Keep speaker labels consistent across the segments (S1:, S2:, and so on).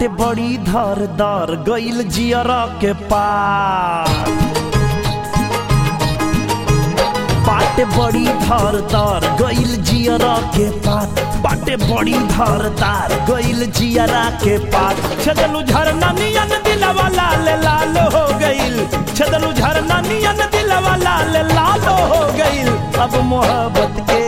S1: बाटे बड़ी धर दर गइल जियरा के पार बाटे बड़ी धार तार गइल जियरा के पार बाटे बड़ी धार तार गइल जियरा के पार छदलू झरना नियन दिलवा लाल लाल हो गइल छदलू झरना नियन दिलवा लाल लाल हो गइल अब मोहब्बत के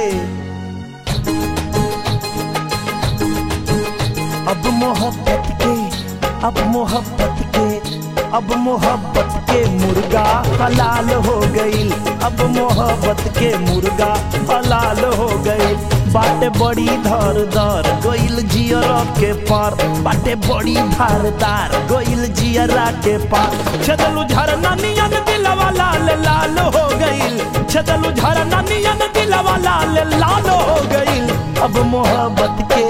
S1: अब मोहब्बत के अब मोहब्बत के अब मोहब्बत के मुर्गा हलाल हो गईल अब मोहब्बत के मुर्गा हलाल हो गईल बाटे बड़ी धर दर गईल जियरा के पार बाटे बड़ी धारदार गईल जियरा के पार छदलू झरना नियन दिलवा लाल लाल हो गईल छदलू झरना नियन दिलवा लाल लाल हो गईल अब मोहब्बत के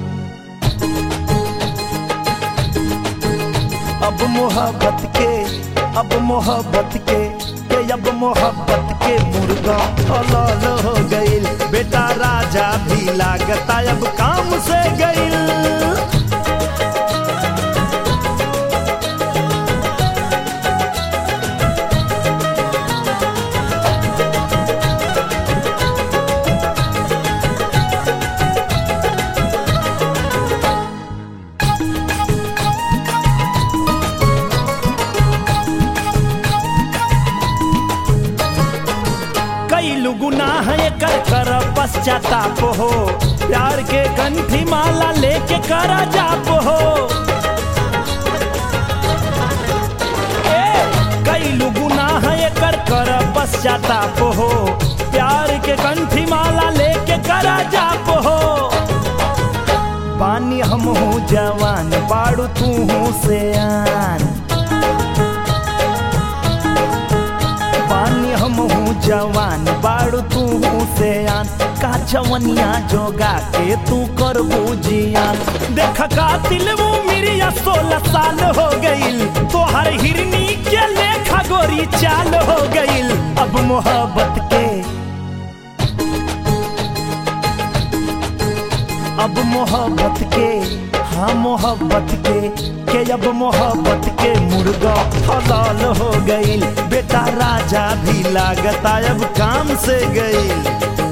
S1: अब मोहब्बत के अब मोहब्बत के के अब मोहब्बत के मुर्गा हलाल हो गईल बेटा राजा भी लागता अब काम से गईल कैलू गुनाह कर कर पश्चाताप हो प्यार के कंठी माला लेके कर जाप हो ए, कैलू गुनाह कर कर पश्चाताप हो प्यार के कंठी माला लेके कर जाप हो पानी हम हूँ जवान बाड़ू तू हूँ से आन पानी हम हूँ जवान बाड़ू तू हूँ से आन का जवनिया जोगा के तू कर बुझियान देख का दिल वो मेरी सोलह साल हो गईल तो हर हिरनी के लेखा गोरी चाल हो गईल अब मोहब्बत के अब मोहब्बत के हाँ मोहब्बत के के अब मोहब्बत के मुर्गा हलाल हो गईल बेटा राजा भी लागता अब काम से गईल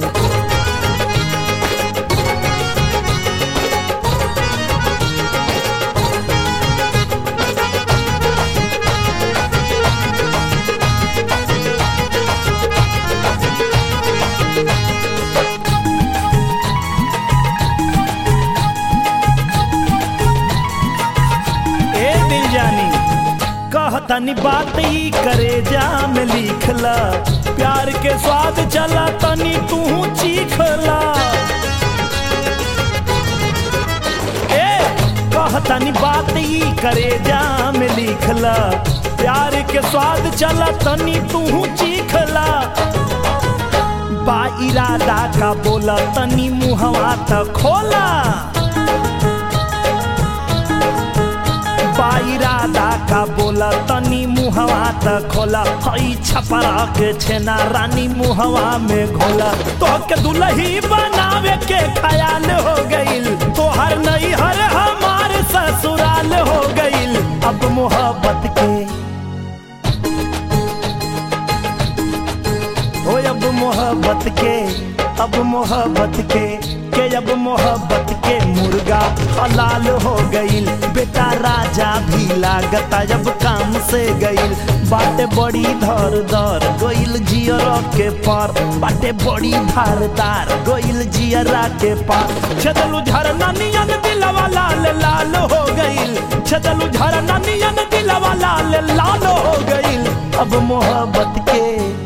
S1: ए दिल जानी कहतनी बात ई करे जा में लिखला प्यार के स्वाद चला तनी तू चीखला ए कहतनी बात ई करे जा में लिखला प्यार के स्वाद चला तनी तू चीखला बा इरादा का बोला तनी मुहवा त खोला बाइरादा का बोला तनी मुहवा त खोला हई छपरा के छेना रानी मुहवा में घोला तो के दुलही बनावे के ख्याल हो गईल तो हर नई हर हमार ससुराल हो गईल अब मोहब्बत के ओ अब मोहब्बत के अब मोहब्बत के के अब मोहब्बत के मुर्गा हलाल हो गईल बेटा राजा भी लागता जब काम से गईल बाटे बड़ी धर दर गईल जियरा के पार बाटे बड़ी धारदार गईल जियरा के पार छदलू झरना नियन दिलवा लाल लाल हो गईल छदलू झरना नियन दिलवा लाल लाल हो गईल अब मोहब्बत के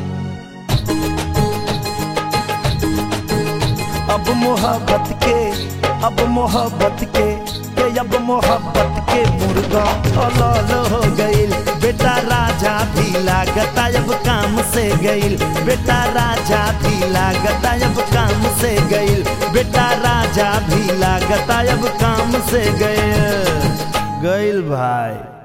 S1: अब मोहब्बत के अब मोहब्बत के के अब मोहब्बत के मुर्गा हलाल हो गईल बेटा राजा भी लागता अब काम से गईल बेटा राजा भी लागता अब काम से गईल बेटा राजा भी लागता अब काम से गईल गईल भाई